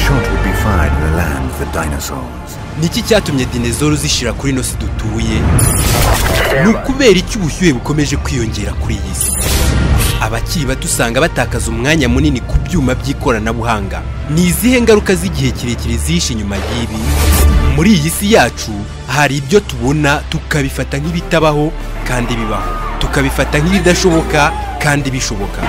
shot would be fired in the land of the dinosaurs. niki cyatumye dinezoro zishira kuri ino si dutuye ni ukubera iki ubushyuhe bukomeje kwiyongera kuri iyi si abakiri bato usanga batakaza umwanya munini ku byuma by'ikoranabuhanga ni izihe ngaruka z'igihe kirekire zihishe inyuma y'ibi muri iyi si yacu hari ibyo tubona tukabifata nk'ibitabaho kandi bibaho tukabifata nk'ibidashoboka kandi bishoboka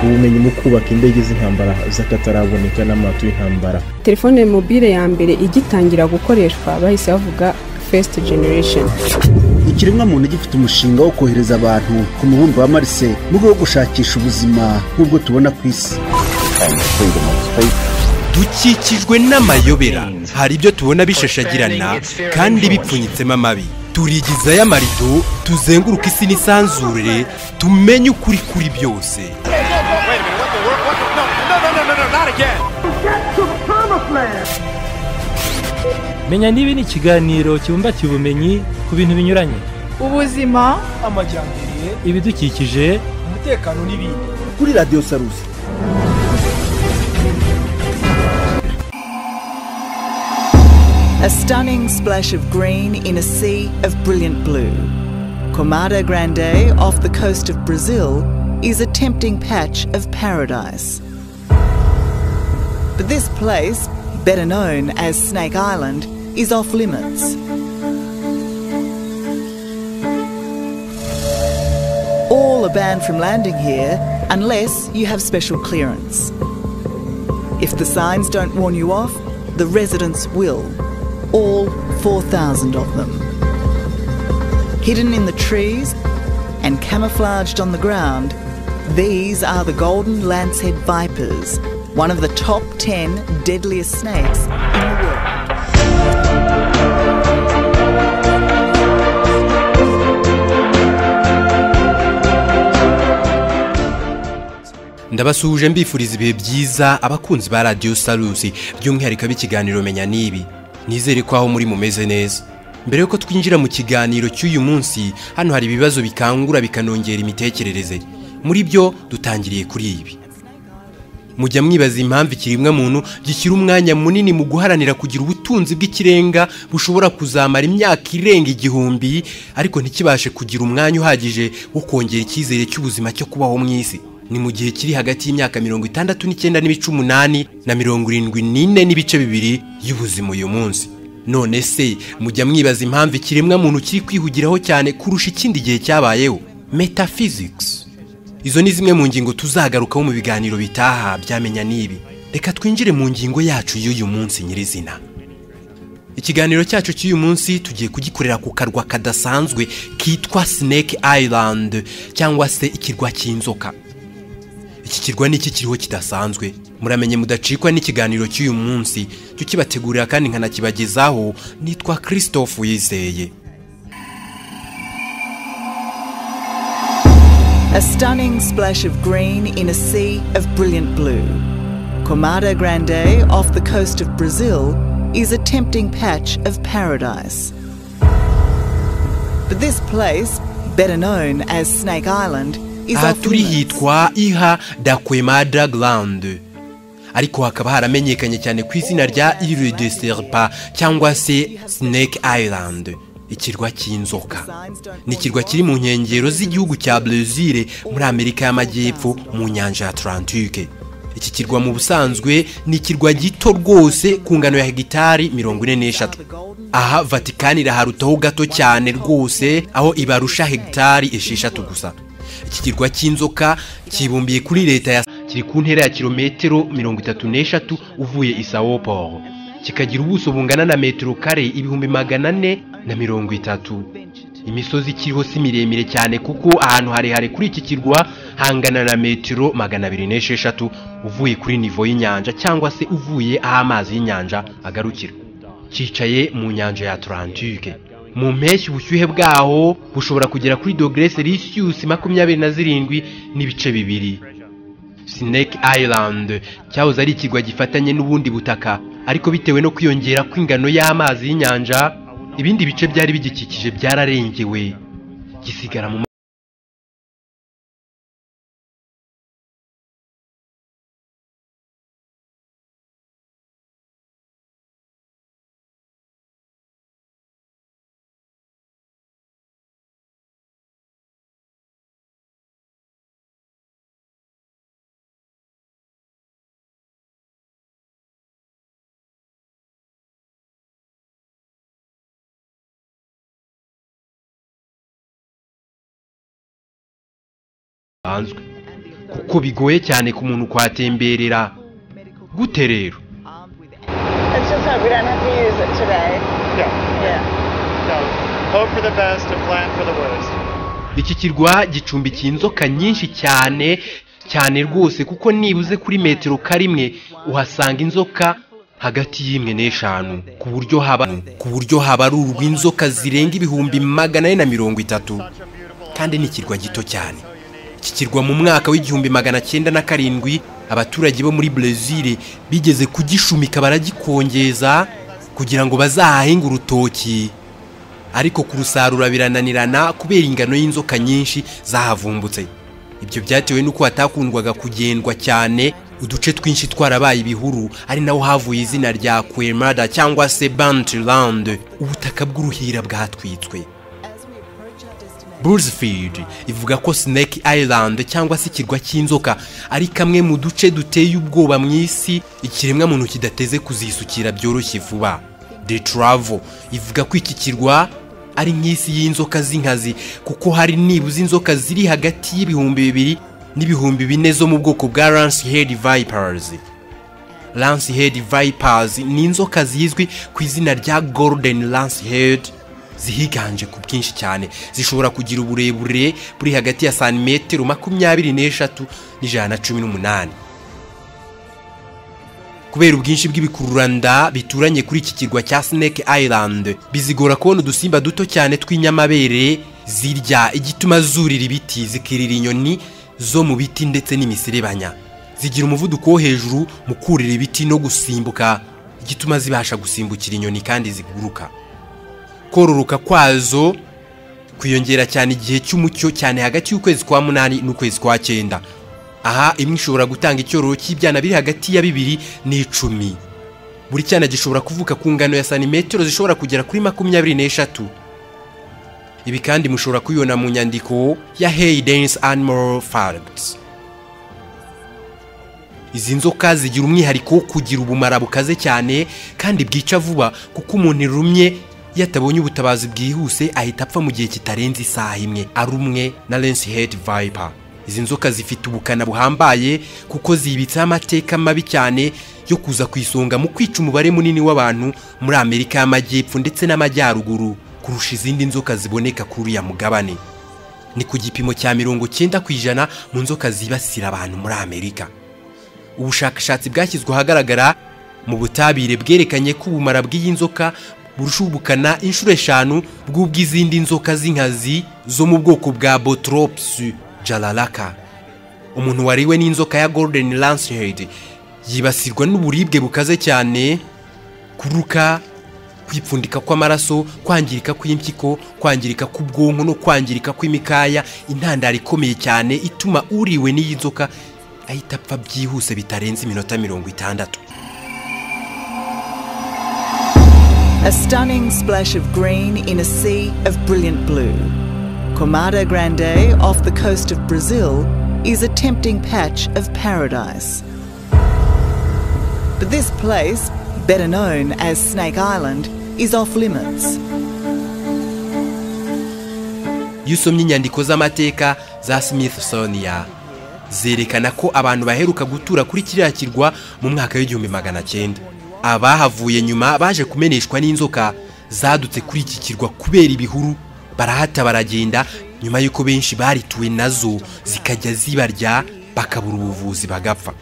ubumenyi mu kubaka indege z'intambara z'akataraboneka n'amato y'intambara telefone mobile ya mbere igitangira gukoreshwa bahise bavuga first generation ikiremwamuntu gifite umushinga wo kohereza abantu ku mubumbe wa marise mu rwego rwo gushakisha ubuzima nk'ubwo tubona ku isi dukikijwe n'amayobera hari ibyo tubona bishashagirana kandi bipfunyitsemo amabi turigizayo amarido tuzenguruka isi n'isanzure tumenye ukuri kuri byose menya n'ibi ni ikiganiro kibumbatiye ubumenyi ku bintu binyuranye ubuzima ibidukikije kuri radiyo sarusi A stunning splash of green in a sea of brilliant blue. Comada Grande, off the coast of Brazil, is a tempting patch of paradise. But this place, better known as Snake Island, is off limits. All are banned from landing here unless you have special clearance. If the signs don't warn you off, the residents will. All 4,000 of them. Hidden in the trees and camouflaged on the ground, these are the golden lancehead vipers, one of the top 10 deadliest snakes in the world. ndabasuhuje mbifuriza ibihe byiza abakunzi ba radiyo sarusi by'umwihariko ab'ikiganiro menya n'ibi nizere ko aho muri mumeze neza mbere y'uko twinjira mu kiganiro cy'uyu munsi hano hari ibibazo bikangura bikanongera imitekerereze muri byo dutangiriye kuri ibi mujya mwibaza impamvu ikiremwamuntu gishyira umwanya munini mu guharanira kugira ubutunzi bw'ikirenga bushobora kuzamara imyaka irenga igihumbi ariko ntikibashe kugira umwanya uhagije wo kongera icyizere cy'ubuzima cyo kubaho mu isi ni mu gihe kiri hagati y'imyaka mirongo itandatu n'icyenda n'ibice umunani na mirongo irindwi n'ine n'ibice bibiri y'ubuzima uyu munsi none se mujya mwibaza impamvu ikiremwamuntu kiri kwihugiraho cyane kurusha ikindi gihe cyabayeho metaphysics izo ni zimwe mu ngingo tuzagarukaho mu biganiro bitaha byamenya n'ibi reka twinjire mu ngingo yacu y'uyu munsi nyirizina ikiganiro cyacu cy'uyu munsi tugiye kugikorera ku karwa kadasanzwe kitwa Snake Island cyangwa se ikirwa cy'inzoka iki kirwa ni iki kiriho kidasanzwe muramenye mudacikwa n'ikiganiro cy'uyu munsi cyo kibategurira kandi nkanakibagezaho nitwa christophe wizeye A stunning splash of green in a sea of brilliant blue. Comada Grande, off the coast of Brazil, is a tempting patch of paradise. But this place, better known as Snake Island, is aha off turi limits. hitwa iha dakwemada grande ariko hakaba haramenyekanye cyane ku izina rya ile de serpa cyangwa se snake island ikirwa cy'inzoka ni ikirwa kiri mu nkengero z'igihugu cya brezil muri amerika y'amajyepfo mu nyanja ya atlantique iki kirwa mu busanzwe ni ikirwa gito rwose ku ngano ya hegitari mirongo ine n'eshatu aha vatikani iraharutaho gato cyane rwose aho ibarusha hegitari esheshatu gusa iki kirwa cy'inzoka kibumbiye kuri leta ya kiri ku ntera ya kilometero mirongo itatu n'eshatu uvuye i sao paulo kikagira ubuso bungana na metero kare ibihumbi magana ane na mirongo itatu imisozi kiriho si miremire cyane kuko ahantu harehare kuri iki kirwa hangana na metero magana abiri n'esheshatu uvuye kuri nivo y'inyanja cyangwa se uvuye aho amazi y'inyanja agarukira cyicaye mu nyanja ya Atlantique mu mpeshyi ubushyuhe bwaho bushobora kugera kuri dogere celsius makumyabiri na zirindwi n'ibice bibiri Snake Island cyahoze ari ikirwa gifatanye n'ubundi butaka ariko bitewe no kwiyongera kw'ingano y'amazi y'inyanja ibindi bice byari bigikikije byararengewe gisigara mu bisanzwe kuko bigoye cyane ku muntu kwatemberera gute rero Let's just hope we don't have to use it today. Yeah. Yeah. No. Hope for the best and plan for the worst. iki kirwa gicumbikiye inzoka nyinshi cyane cyane rwose kuko nibuze kuri metero karimwe uhasanga inzoka hagati y'imwe n'eshanu ku buryo haba ku buryo haba ari urw'inzoka zirenga ibihumbi magana ane na mirongo itatu kandi ni ikirwa gito cyane iki kirwa mu mwaka w'igihumbi magana cyenda na karindwi abaturage bo muri brezil bigeze kugishumika baragikongeza kugira ngo bazahahinge urutoki ariko kurusarura birananirana kubera ingano y'inzoka nyinshi zahavumbutse ibyo byatewe n'uko hatakundwaga kugendwa cyane uduce twinshi twarabaye ibihuru ari naho havuye izina rya kwermada cyangwa se bantland ubutaka bw'uruhira bwatwitswe Bursfield ivuga ko Snake Island cyangwa se ikirwa cy'inzoka ari kamwe mu duce duteye ubwoba mu isi ikiremwa muntu kidateze kuzisukira byoroshye vuba. The Travel ivuga ko iki kirwa ari nk'isi y'inzoka z'inkazi kuko hari nibuze inzoka ziri hagati y'ibihumbi bibiri n'ibihumbi bine zo mu bwoko bwa Lancehead Vipers. Lancehead Vipers ni inzoka zizwi ku izina rya Golden Lancehead zihiganje ku bwinshi cyane zishobora kugira uburebure buri hagati ya santimetero makumyabiri n'eshatu n'ijana na cumi n'umunani kubera ubwinshi bw'ibikururanda bituranye kuri iki kirwa cya Snake Island bizigora kubona udusimba duto cyane tw'inyamabere zirya igituma zurira ibiti zikirira inyoni zo mu biti ndetse n'imiserebanya zigira umuvuduko wo hejuru mu kurira ibiti no gusimbuka igituma zibasha gusimbukira inyoni kandi ziguruka kororoka kwazo kwiyongera cyane igihe cy'umucyo cyane hagati y'ukwezi kwa munani n'ukwezi kwa cyenda aha imwe ishobora gutanga icyororo cy'ibyana biri hagati ya bibiri n'icumi buri cyana gishobora kuvuka ku ngano ya santimetero zishobora kugera kuri makumyabiri n'eshatu ibi kandi mushobora kubibona mu nyandiko ya hey dance animal facts izi nzoka zigira umwihariko wo kugira ubumara bukaze cyane kandi bwica vuba kuko umuntu irumye iyo atabonye ubutabazi bwihuse ahita apfa mu gihe kitarenze isaha imwe arumwe na lensi hedi vayipa izi nzoka zifite ubukana buhambaye kuko zibitseho amateka mabi cyane yo kuza ku isonga mu kwica umubare munini w'abantu muri amerika y'amajyepfo ndetse n'amajyaruguru kurusha izindi nzoka ziboneka kuri uriya mugabane ni ku gipimo cya mirongo cyenda ku ijana mu nzoka zibasira abantu muri amerika ubushakashatsi bwashyizwe ahagaragara mu butabire bwerekanye ko ubumara bw'iyi nzoka burusha ubukana inshuro eshanu bw'ubw'izindi nzoka z'inkazi zo mu bwoko bwa botrops jararaka umuntu wariwe n'inzoka ya golden lancehead yibasirwa n'uburibwe bukaze cyane kuruka kwipfundika kw'amaraso kwangirika kw'impyiko kwangirika k'ubwonko no kwangirika kw'imikaya intandaro ikomeye cyane ituma uriwe n'iyi nzoka ahita apfa byihuse bitarenze iminota mirongo itandatu A stunning splash of green in a sea of brilliant blue. Comada Grande, off the coast of Brazil, is a tempting patch of paradise. But this place, better known as Snake Island, is off limits. iyo usomye inyandiko z'amateka za Smithsonian zerekana ko abantu baheruka gutura kuri kiriya kirwa mu mwaka w'igihumbi magana cyenda abahavuye nyuma baje kumeneshwa n'inzoka zadutse kuri iki kirwa kubera ibihuru barahata baragenda nyuma y'uko benshi barituwe nazo zikajya zibarya bakabura ubuvuzi bagapfa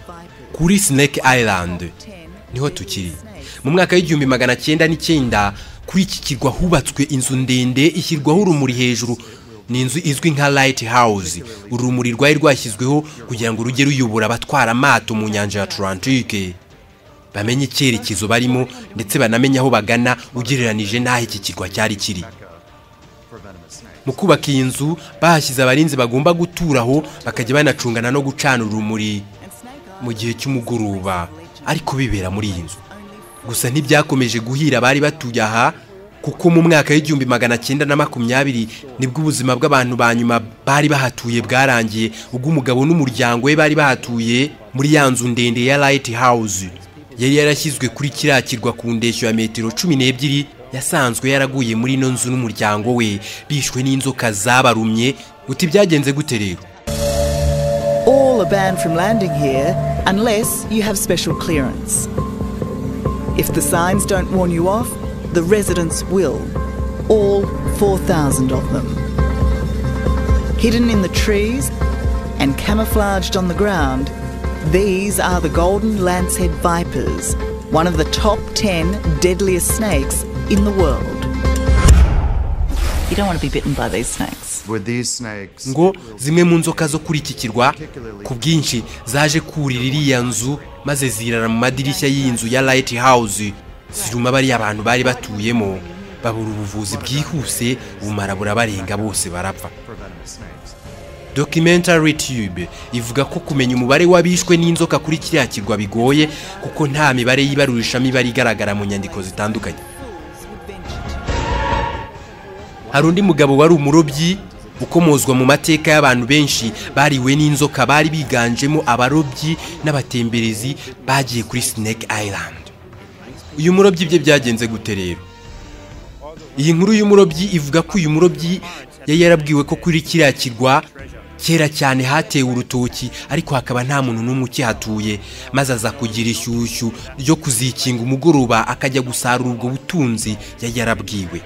kuri Snake Island niho tukiri mu mwaka w'igihumbi magana cyenda n'icyenda kuri iki kirwa hubatswe inzu ndende ishyirwaho urumuri hejuru ni inzu izwi nka Light House urumuri rwari rwashyizweho kugira ngo rujye ruyobora abatwara amato mu nyanja ya Atlantique bamenye icyerekezo barimo ndetse banamenye aho bagana ugereranije n'aho iki kirwa cyari kiri mu kubaka iyi nzu bahashyize abarinzi bagomba guturaho bakajya banacungana no gucana urumuri mu gihe cy'umugoroba ariko bibera muri iyi nzu gusa ntibyakomeje guhira abari batuye aha kuko mu mwaka w'igihumbi magana cyenda na makumyabiri nibwo ubuzima bw'abantu ba nyuma bari bahatuye bwarangiye ubwo umugabo n'umuryango we bari bahatuye muri ya nzu ndende ya Light House yari yarashyizwe kuri kiriya kirwa ku ndeshyo ya metero cumi n'ebyiri yasanzwe yaraguye muri ino nzu n'umuryango we bishwe n'inzoka zabarumye uti byagenze gute rero banned from landing here unless you have special clearance. If the signs don't warn you off, the residents will. All 4,000 of them. Hidden in the trees and camouflaged on the ground, these are the golden lancehead vipers, one of the top 10 deadliest snakes in the world. You don't want to be bitten by these snakes. With these snakes, ngo zimwe mu nzoka zo kuri iki kirwa ku bwinshi zaje kurira iriya nzu maze zirara mu madirishya y'inzu ya Light House ziruma bariya abantu bari batuyemo babura ubuvuzi bwihuse bumara burabarenga bose barapfa Documentary Tube ivuga ko kumenya umubare w'abishwe n'inzoka kuri kiriya kirwa bigoye kuko nta mibare y'ibarurisha mibare igaragara mu nyandiko zitandukanye hari undi mugabo wari umurobyi ukomozwa mu mateka y'abantu benshi bariwe n'inzoka bari biganjemo abarobyi n'abatemberezi bagiye kuri Snake Island uyu murobyi bye byagenze gute rero iyi nkuru y'umurobyi ivuga ko uyu murobyi yari yarabwiwe ko kuri kiriya kirwa kera cyane hatewe urutoki ariko hakaba nta muntu n'umwe ukihatuye maze aza kugira ishyushyu ryo kuzikinga umugoroba akajya gusarura ubwo butunzi yari yarabwiwe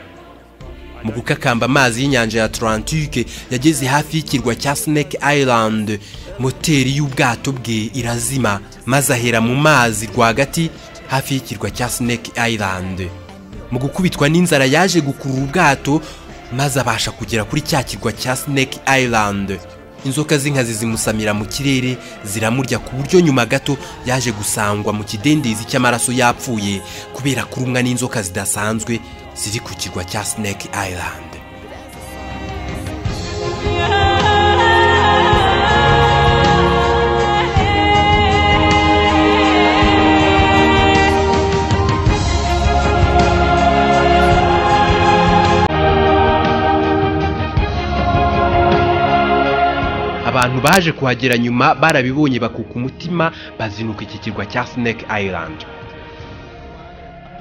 mu gukakamba amazi y'inyanja ya Atlantique yageze hafi y'ikirwa cya Snake Island moteri y'ubwato bwe irazima maze ahera mu mazi rwagati hafi y'ikirwa cya Snake Island mu gukubitwa n'inzara yaje gukurura ubwato maze abasha kugera kuri cya kirwa cya Snake Island inzoka z'inkazi zimusamira mu kirere ziramurya ku buryo nyuma gato yaje gusangwa mu kidendezi cy'amaraso yapfuye kubera kurumwa n'inzoka zidasanzwe ziri ku kirwa cya Snake Island abantu baje kuhagera nyuma barabibonye bakuka umutima bazinuka iki kirwa cya Snake Island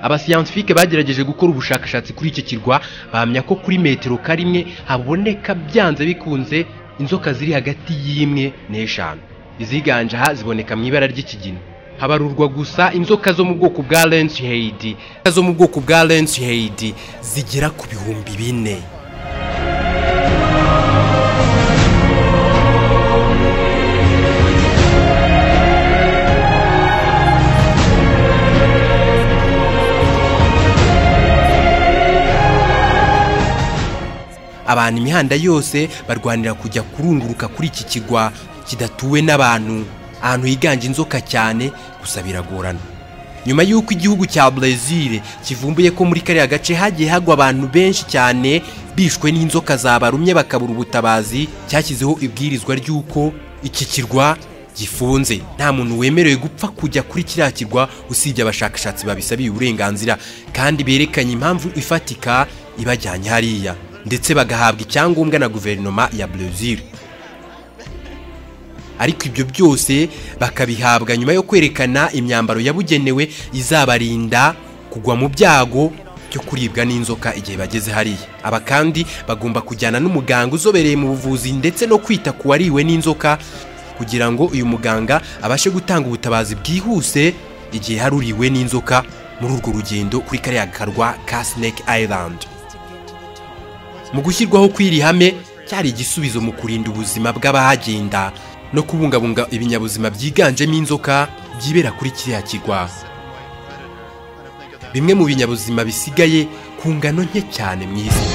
abasiyantifike bagerageje gukora ubushakashatsi kuri iki kirwa bahamya ko kuri metero karimwe haboneka byanze bikunze inzoka ziri hagati y'imwe n'eshanu iziganje aha ziboneka mu ibara ry'ikigina habarurwa gusa inzoka zo mu bwoko bwa Lenshead zo mu bwoko bwa Lenshead zigera ku bihumbi bine abantu imihanda yose barwanira kujya kurunguruka kuri iki kirwa kidatuwe n'abantu ahantu higanje inzoka cyane gusa biragorana nyuma y'uko igihugu cya Brezil kivumbuye ko muri kariya gace hagiye hagwa abantu benshi cyane bishwe n'inzoka zabarumye bakabura ubutabazi cyashyizeho ibwirizwa ry'uko iki kirwa gifunze nta muntu wemerewe gupfa kujya kuri kiriya kirwa usibye abashakashatsi babisabiye uburenganzira kandi berekanye impamvu ifatika ibajyanye hariya ndetse bagahabwa icyangombwa na guverinoma ya Brazil ariko ibyo byose bakabihabwa nyuma yo kwerekana imyambaro yabugenewe izabarinda kugwa mu byago byo kuribwa n'inzoka igihe bageze hariya aba kandi bagomba kujyana n'umuganga uzobereye mu buvuzi ndetse no kwita ku wariwe n'inzoka kugira ngo uyu muganga abashe gutanga ubutabazi bwihuse igihe hari uriwe n'inzoka muri urwo rugendo kuri kariya karwa ka Snake Island mu gushyirwaho kw'iri hame cyari igisubizo mu kurinda ubuzima bw'abahagenda no kubungabunga ibinyabuzima byiganjemo inzoka byibera kuri kiriya kirwa bimwe mu binyabuzima bisigaye ku ngano nke cyane mu isi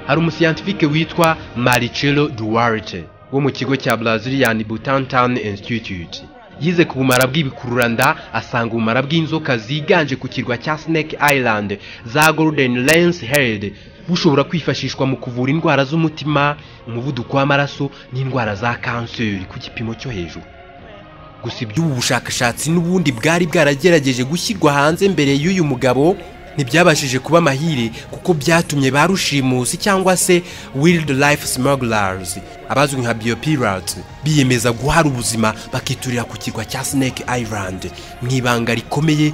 hari umusiyantifike witwa Maricelo Duarte wo mu kigo cya Brazilian Butantan Institute yize ku bumara bw'ibikururanda asanga ubumara bw'inzoka ziganje ku kirwa cya Snake Island za Golden Lens Head bushobora kwifashishwa mu kuvura indwara z'umutima umuvuduko w'amaraso n'indwara za kanseri ku gipimo cyo hejuru gusa iby'ubu bushakashatsi n'ubundi bwari bwaragerageje gushyirwa hanze mbere y'uyu mugabo ntibyabashije kuba amahire kuko byatumye ba rushimusi cyangwa se wild life smugglers abazwi nka biopirats biyemeza guhara ubuzima bakiturira ku kirwa cya snake island mu ibanga rikomeye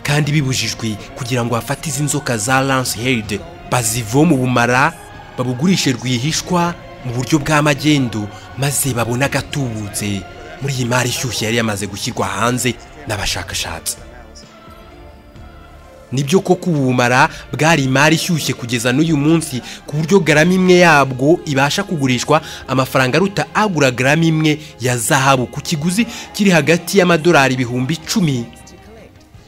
kandi bibujijwe kugira ngo bafate izi nzoka za lance head bazivome ubumara babugurishe rwihishwa mu buryo bw'amagendo maze babone agatubutse muri iyi mari ishyushye yari yamaze gushyirwa hanze n'abashakashatsi nibyo koko ubumara bwari imari ishyushye kugeza n'uyu munsi ku buryo garama imwe yabwo ibasha kugurishwa amafaranga aruta agura garama imwe ya zahabu ku kiguzi kiri hagati y'amadolari ibihumbi icumi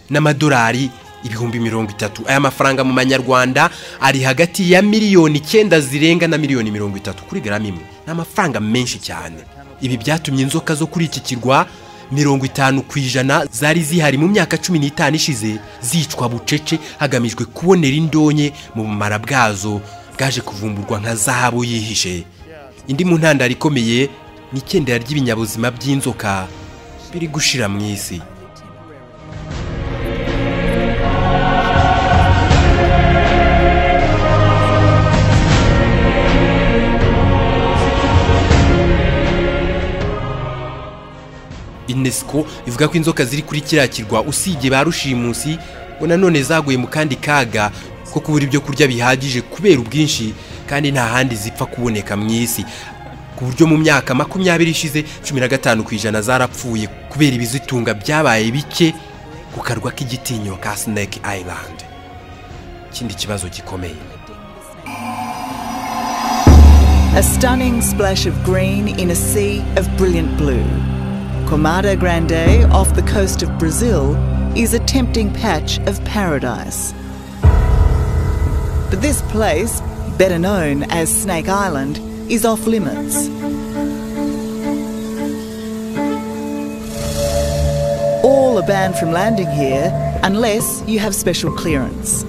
n'amadolari ibihumbi mirongo itatu aya mafaranga mu manyarwanda ari hagati ya miliyoni icyenda zirenga na miliyoni mirongo itatu kuri garama imwe ni amafaranga menshi cyane ibi byatumye inzoka zo kuri iki kirwa mirongo itanu ku ijana zari zihari mu myaka cumi n'itanu ishize zicwa bucece hagamijwe kubonera indonke mu bumara bwazo bwaje kuvumburwa nka zahabu yihishe indi mu ntandaro ikomeye ni icyendera ry'ibinyabuzima by'inzoka biri gushira mu isi unesco ivuga ko inzoka ziri kuri kiriya kirwa usibye ba rushimusi ngo nanone zaguye mu kandi kaga ko kubura ibyo kurya bihagije kubera ubwinshi kandi nta handi zipfa kuboneka mu isi ku buryo mu myaka makumyabiri ishize cumi na gatanu ku ijana zarapfuye kubera ibizitunga byabaye bike ku karwa k'igitinyiro ka snake island ikindi kibazo gikomeye A stunning splash of green in a sea of brilliant blue. Comada Grande, off the coast of Brazil, is a tempting patch of paradise. But this place, better known as Snake Island, is off limits. All are banned from landing here unless you have special clearance.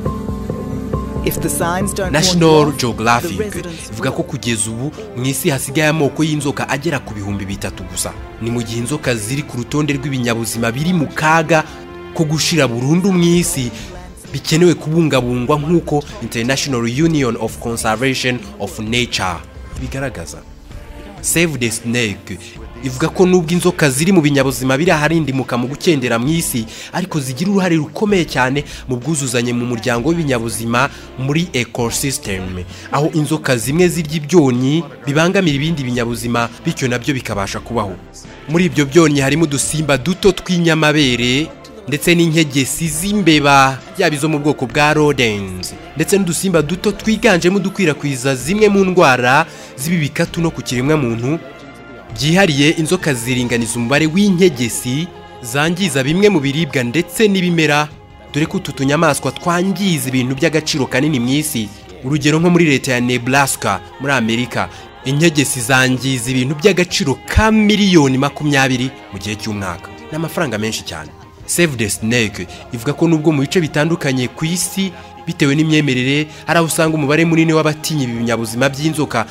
If the signs don't warn you national off, the geographic residents ivuga will. ko kugeza ubu mu isi hasigaye amoko y'inzoka agera ku bihumbi bitatu gusa ni mu gihe inzoka ziri ku rutonde rw'ibinyabuzima biri mu kaga ko gushira burundu mu isi bikenewe kubungabungwa nk'uko international union of conservation of nature ibigaragaza save the snake ivuga ko nubwo inzoka ziri mu binyabuzima biri aharindimuka mu gukendera mu isi ariko zigira uruhare rukomeye cyane mu bwuzuzanye mu muryango w'ibinyabuzima muri ecosystem aho inzoka zimwe zirya ibyonnyi bibangamira ibindi binyabuzima bityo nabyo bikabasha kubaho muri ibyo byonnyi harimo udusimba duto tw'inyamabere ndetse n'inkegesi z'imbeba yaba izo mu bwoko bwa rodens ndetse n'udusimba duto twiganjemo udukwirakwiza zimwe mu ndwara z'ibibikatu no ku kiremwamuntu byihariye inzoka ziringaniza umubare w'inkegesi zangiza bimwe mu biribwa ndetse n'ibimera dore ko utu tunyamaswa twangiza ibintu by'agaciro kanini mu isi urugero nko muri leta ya nebraska muri amerika inkegesi zangiza ibintu by'agaciro ka miliyoni makumyabiri mu gihe cy'umwaka ni amafaranga menshi cyane save the snake ivuga ko nubwo mu bice bitandukanye ku isi bitewe n'imyemerere hari aho usanga umubare munini w'abatinya ibi binyabuzima by'inzoka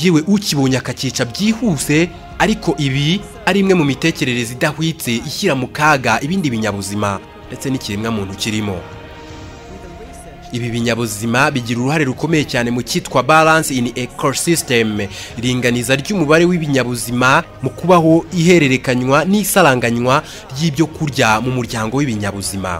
yewe ukibonye akakica byihuse ariko ibi ari imwe mu mitekerereze idahwitse ishyira mu kaga ibindi binyabuzima ndetse n'ikiremwamuntu kirimo ibi binyabuzima bigira uruhare rukomeye cyane mu cyitwa balance in ecosystem iringaniza ry'umubare w'ibinyabuzima mu kubaho ihererekanywa n'isaranganywa ry'ibyo kurya mu muryango w'ibinyabuzima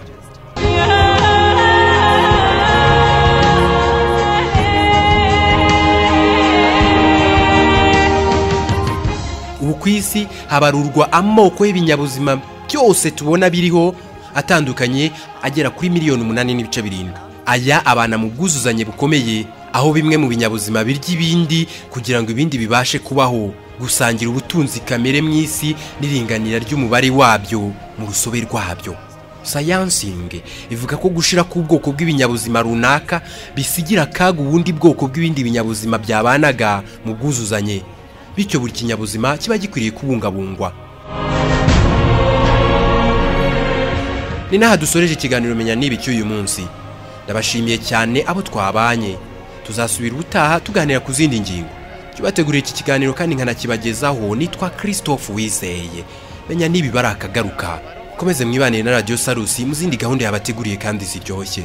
ubu ku isi habarurwa amoko y'ibinyabuzima byose tubona biriho atandukanye agera kuri miliyoni umunani n'ibice birindwi aya abana mu bwuzuzanye bukomeye aho bimwe mu binyabuzima birya ibindi kugira ngo ibindi bibashe kubaho gusangira ubutunzi kamere mu isi n'iringanira ry'umubare wabyo mu rusobe rwabyo sayansingi ivuga ko gushira k'ubwoko bw'ibinyabuzima runaka bisigira akaga ubundi bwoko bw'ibindi binyabuzima byabanaga mu bwuzuzanye bityo buri kinyabuzima kiba gikwiriye kubungabungwa ni n'aha dusoreje ikiganiro menya n'ibi cy'uyu munsi ndabashimiye cyane abo twabanye tuzasubira ubutaha tuganira ku zindi ngingo tubateguriye iki kiganiro kandi nkanakibagezaho nitwa christophe wizeye menya n'ibi bari akagaruka mukomeze mwibanire na radiyo sarusi mu zindi gahunda yabateguriye kandi ziryoshye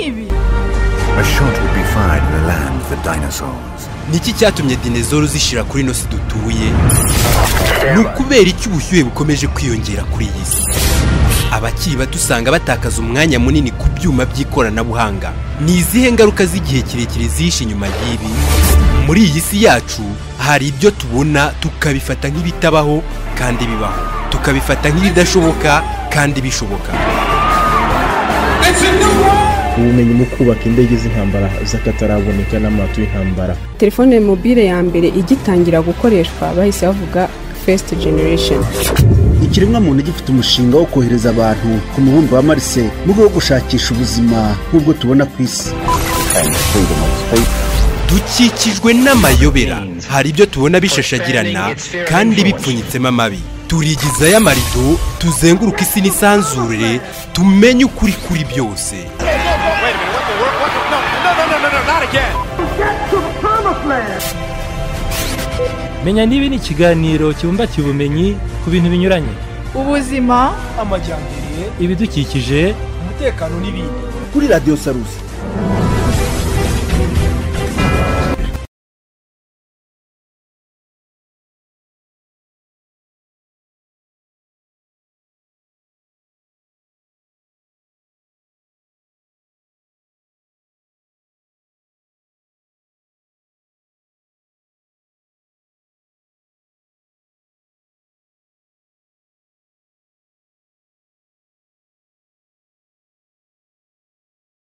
ibi A shot would be fired in a land of the dinosaurs. niki cyatumye dinezoro zishira kuri ino si dutuye ni ukubera iki ubushyuhe bukomeje kwiyongera kuri iyi si abakiri bato usanga batakaza umwanya munini ku byuma by'ikoranabuhanga ni izihe ngaruka z'igihe kirekire zihishe inyuma y'ibi muri iyi si yacu hari ibyo tubona tukabifata nk'ibitabaho kandi bibaho tukabifata nk'ibidashoboka kandi bishoboka ubumenyi mu kubaka indege z'intambara z'akataraboneka n'amato y'intambara telefone mobile ya mbere igitangira gukoreshwa bahise bavuga first generation ikiremwamuntu gifite umushinga wo kohereza abantu ku mubumbe wa marse mu rwego rwo gushakisha ubuzima nk'ubwo tubona ku isi dukikijwe n'amayobera hari ibyo tubona bishashagirana kandi bipfunyitsemo amabi turigizayo amarido tuzenguruka isi n'isanzure tumenye ukuri kuri byose menya n'ibi ni ikiganiro kibumbatiye ubumenyi ku bintu binyuranye ubuzima ibidukikije kuri radiyo sarusi